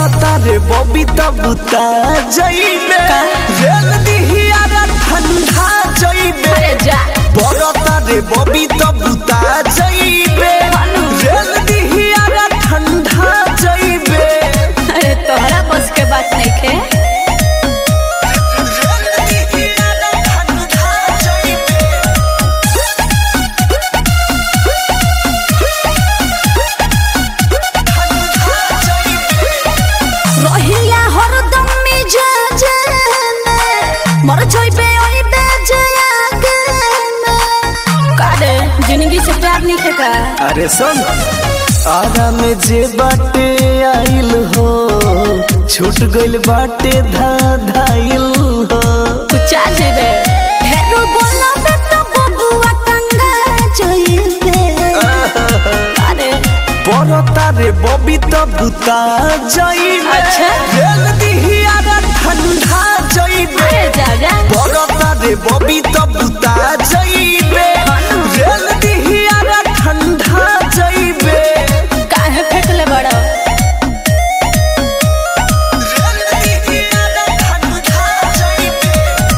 बरता रे बबी तब बुता जइबे रेल दिहिया रे ठंडा जइबे अरे जा बरता रे बबी तब बुता जइबे रेल दिहिया रे ठंडा जइबे अरे तोहरा बस के बात नहीं खे रेल दिहिया रे ठंडा जइबे ठंडा जइबे रहिया हरदम मिजाज में मर जइबे ओइबे जयाग में कारे जिंदगी से प्यार नहीं खे का अरे सुन आरा में जे बाटे आइल हो छूट गइल बाटे धा धाइल हो कुछ आ जइबे हेरो बोला बे तो बबुआ टंगा जइबे अरे बरता रे बबी त बुता जइबे अच्छा। रेल दिहिया रे ठंडा जइबे अरे जा जा बरता रे बबी त बुता जइबे रेल दिहिया रे ठंडा जइबे काहे फेंकले बड़ा रेल दिहिया रे ठंडा जइबे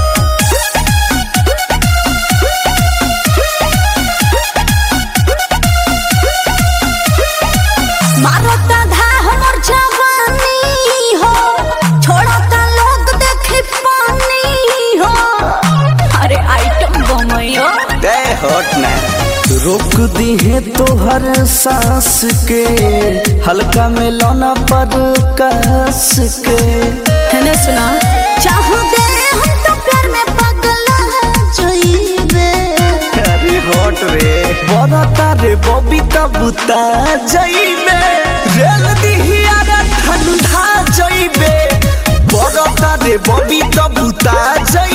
मारता धा हमर जवानी हो छोड़ता लोग देखे पानी हो अरे आइटम बमयो दे हट ना रोक दी है तोहर सांस के हल्का में लौना पर कस के है सुना चाहू दे हम तो प्यार में पगला जोइबे अरे हट रे बरता रे बबी त बुता जइबे रेल दिहिया रे ठंडा जइबे बरता रे बबी त बुता जइबे